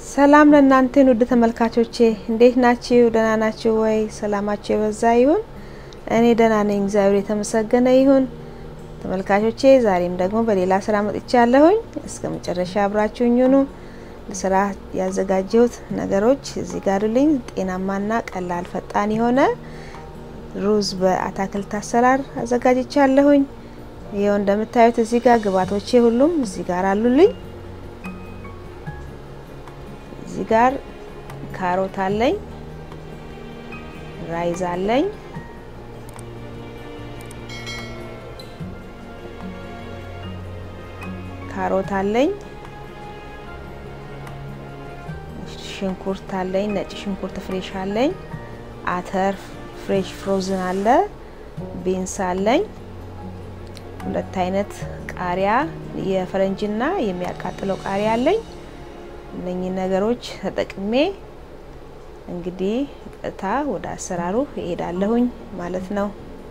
ሰላም ለእናንተን ውድ ተመልካቾቼ እንዴት ናችሁ? ደህና ናችሁ ወይ? ሰላማችሁ የበዛ ይሁን። እኔ ደህና ነኝ፣ እግዚአብሔር የተመሰገነ ይሁን። ተመልካቾቼ ዛሬም ደግሞ በሌላ ስራ መጥቻለሁኝ። እስከ መጨረሻ አብራችሁኝ ሁኑ። ለስራ ያዘጋጀሁት ነገሮች እዚህ ጋር ልኝ ጤናማና ቀላል ፈጣን የሆነ ሩዝ በአታክልት አሰራር አዘጋጅቻለሁኝ። ይኸው እንደምታዩት እዚህ ጋር ግብአቶቼ ሁሉም እዚህ ጋር አሉልኝ። እዚህ ጋር ካሮት አለኝ፣ ራይዝ አለኝ፣ ካሮት አለኝ፣ ሽንኩርት አለኝ፣ ነጭ ሽንኩርት ፍሬሽ አለኝ፣ አተር ፍሬሽ ፍሮዝን አለ፣ ቢንስ አለኝ፣ ሁለት አይነት ቃሪያ የፈረንጅና የሚያቃጥለው ቃሪያ አለኝ። እነኚህ ነገሮች ተጠቅሜ እንግዲህ ቀጥታ ወደ አሰራሩ እሄዳለሁኝ ማለት ነው።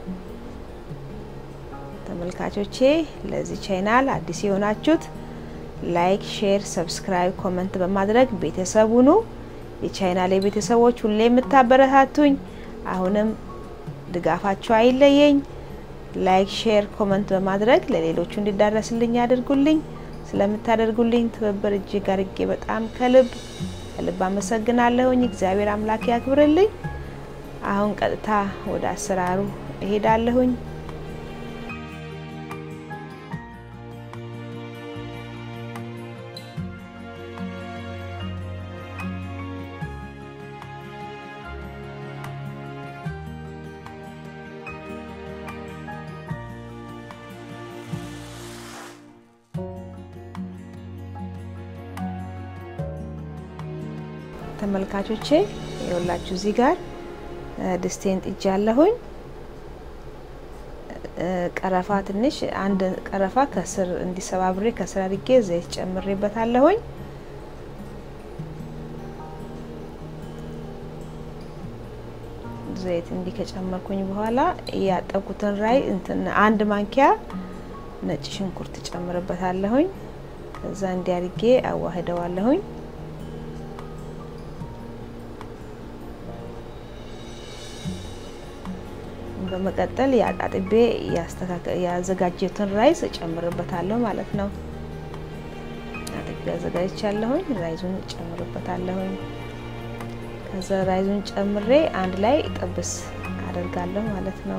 ተመልካቾቼ ለዚህ ቻናል አዲስ የሆናችሁት ላይክ፣ ሼር፣ ሰብስክራይብ፣ ኮመንት በማድረግ ቤተሰብ ሁኑ። የቻናሌ ቤተሰቦች ሁሌ የምታበረታቱኝ አሁንም ድጋፋችሁ አይለየኝ። ላይክ፣ ሼር፣ ኮመንት በማድረግ ለሌሎቹ እንዲዳረስልኝ ያድርጉልኝ። ስለምታደርጉልኝ ትብብር እጅግ አርጌ በጣም ከልብ ከልብ አመሰግናለሁኝ። እግዚአብሔር አምላክ ያክብርልኝ። አሁን ቀጥታ ወደ አሰራሩ እሄዳለሁኝ። ተመልካቾቼ የወላችሁ እዚህ ጋር ድስቴን ጥጃለሁኝ። ቀረፋ ትንሽ አንድ ቀረፋ ከስር እንዲሰባብሬ ከስር አድርጌ ዘይት ጨምሬበታለሁኝ። ዘይት እንዲህ ከጨመርኩኝ በኋላ ያጠብኩትን ራይ እንትን አንድ ማንኪያ ነጭ ሽንኩርት ጨምርበታለሁኝ። ከዛ እንዲህ አድርጌ አዋህደዋለሁኝ። በመቀጠል የአጣጥቤ ያዘጋጀሁትን ራይዝ እጨምርበታለሁ ማለት ነው። አጥቤ አዘጋጅቻለሁኝ። ራይዙን እጨምርበታለሁኝ። ከዛ ራይዙን ጨምሬ አንድ ላይ ጥብስ አደርጋለሁ ማለት ነው።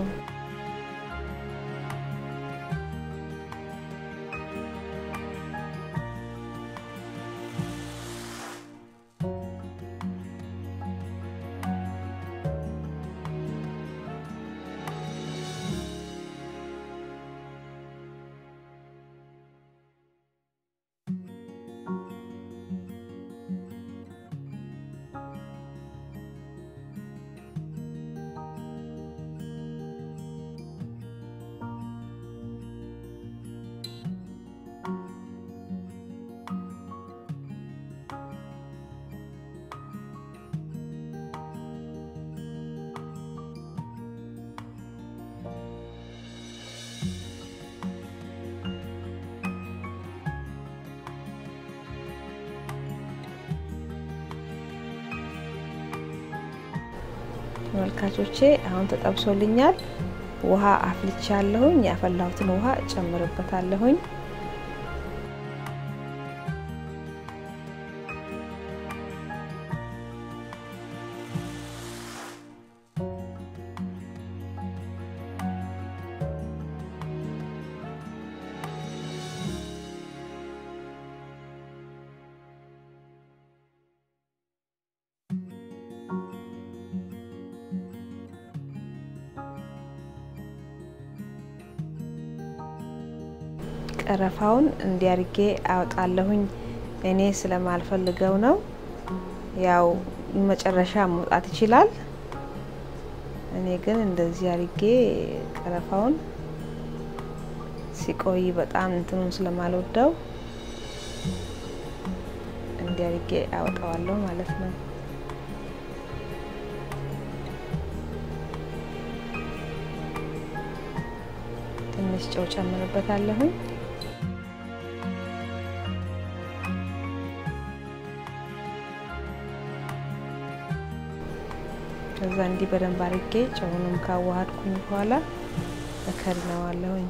ተመልካቾቼ አሁን ተጠብሶልኛል። ውሃ አፍልቻለሁኝ። ያፈላሁትን ውሃ እጨምርበታለሁኝ። ቀረፋውን እንዲያርጌ አወጣለሁኝ። እኔ ስለማልፈልገው ነው። ያው መጨረሻ መውጣት ይችላል። እኔ ግን እንደዚህ አርጌ ቀረፋውን ሲቆይ በጣም እንትኑን ስለማልወደው እንዲያርጌ አወጣዋለሁ ማለት ነው። ትንሽ ጨው ጨምርበታለሁኝ። ከዛ እንዲህ በደንብ አድርጌ ጨውንም ካዋሃድኩኝ በኋላ እከድነዋለሁኝ።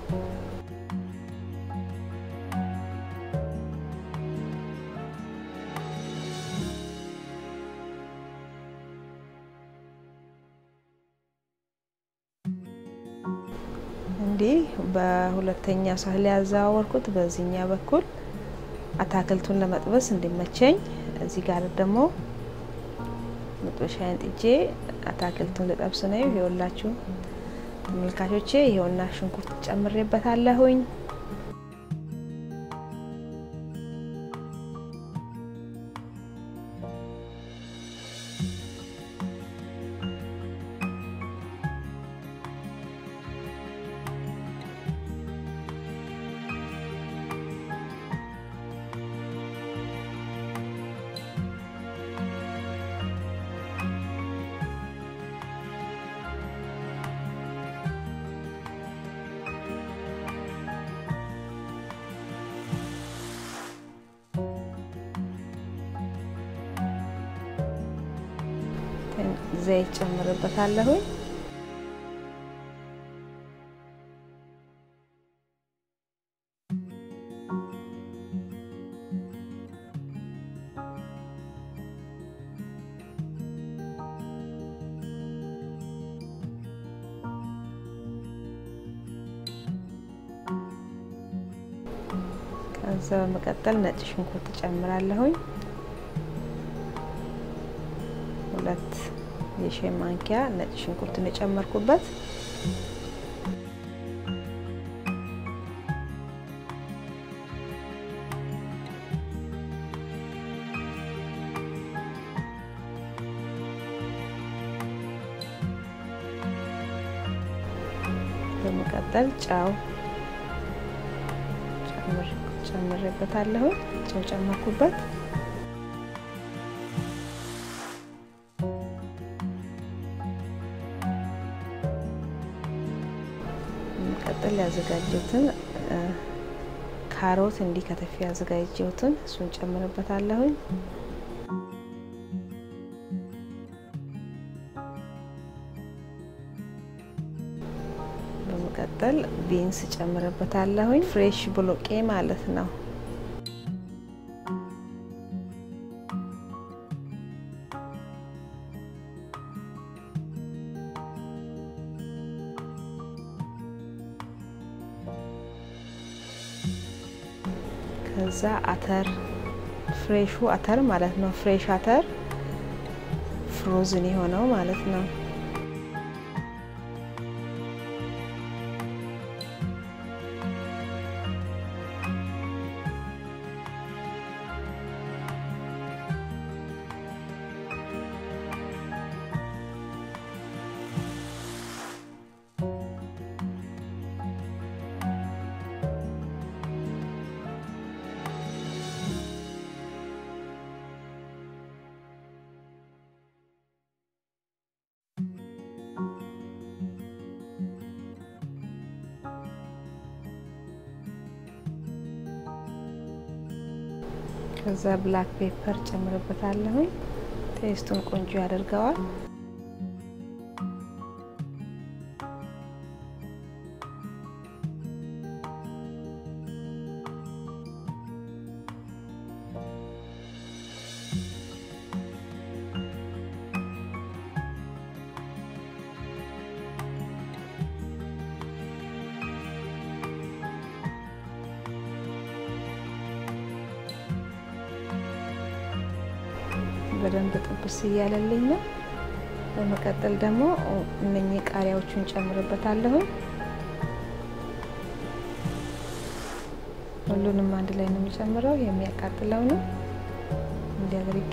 እንዲህ በሁለተኛ ሳህን ላይ ያዘዋወርኩት በዚህኛ በኩል አታክልቱን ለመጥበስ እንዲመቸኝ፣ እዚህ ጋር ደግሞ መጥበሻዬን ጥጄ አታክልቱን ልጠብስ ነው። ይኸውላችሁ ተመልካቾቼ፣ ይኸውና ሽንኩርት ጨምሬበታለሁኝ። ዘይት ጨምርበታለሁኝ። ከዛ በመቀጠል ነጭ ሽንኩርት ጨምራለሁኝ ሁለት የሻይ ማንኪያ ነጭ ሽንኩርትን የጨመርኩበት በመቀጠል ጨው ጨምሬበታለሁ። ጨው ጨመርኩበት። በመቀጠል ያዘጋጀሁትን ካሮት እንዲህ ከተፊ ያዘጋጀሁትን እሱን ጨምርበታለሁኝ። በመቀጠል ቢንስ ጨምርበታለሁኝ። ፍሬሽ ቦሎቄ ማለት ነው። ከዛ አተር ፍሬሹ አተር ማለት ነው። ፍሬሽ አተር ፍሮዝን የሆነው ማለት ነው። ከዛ ብላክ ፔፐር ጨምርበታለሁኝ። ቴስቱን ቆንጆ ያደርገዋል። በደንብ ጥብስ እያለልኝ ነው። በመቀጠል ደግሞ እነኚህ ቃሪያዎቹን ጨምርበታለሁ። ሁሉንም አንድ ላይ ነው የሚጨምረው። የሚያቃጥለው ነው እንዲህ አድርጌ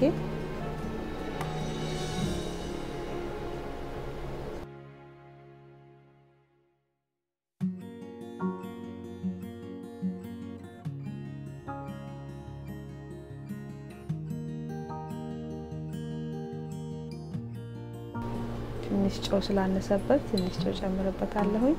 ትንሽ ጨው ስላነሰበት ትንሽ ጨው ጨምርበታለሁኝ።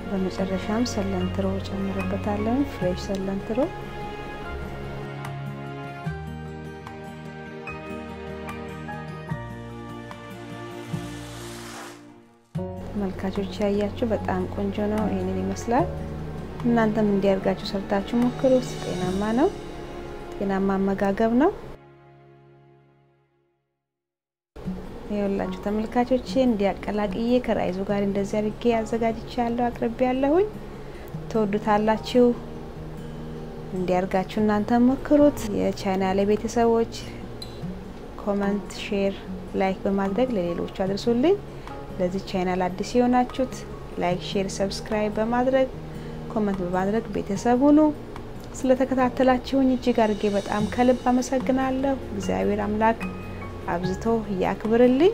በመጨረሻም ሰለንትሮ ጨምርበታለሁ። ፍሬሽ ሰለንትሮ ተመልካቾች ያያችሁ በጣም ቆንጆ ነው። ይህንን ይመስላል። እናንተም እንዲያርጋችሁ ሰርታችሁ ሞክሩ። ውስጥ ጤናማ ነው። ጤናማ አመጋገብ ነው። ይኸውላችሁ ተመልካቾቼ እንዲያቀላቅዬ ከራይዙ ጋር እንደዚህ አድርጌ አዘጋጅቻለሁ፣ አቅርቤ ያለሁኝ ትወዱታላችሁ። እንዲያርጋችሁ እናንተ ሞክሩት። የቻናሌ ቤተሰቦች ኮመንት፣ ሼር፣ ላይክ በማድረግ ለሌሎቹ አድርሱልኝ። ለዚህ ቻናል አዲስ የሆናችሁት ላይክ፣ ሼር፣ ሰብስክራይብ በማድረግ ኮመንት በማድረግ ቤተሰብ ሁኑ። ስለተከታተላችሁኝ እጅግ አድርጌ በጣም ከልብ አመሰግናለሁ። እግዚአብሔር አምላክ አብዝቶ ያክብርልኝ።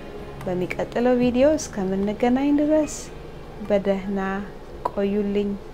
በሚቀጥለው ቪዲዮ እስከምንገናኝ ድረስ በደህና ቆዩልኝ።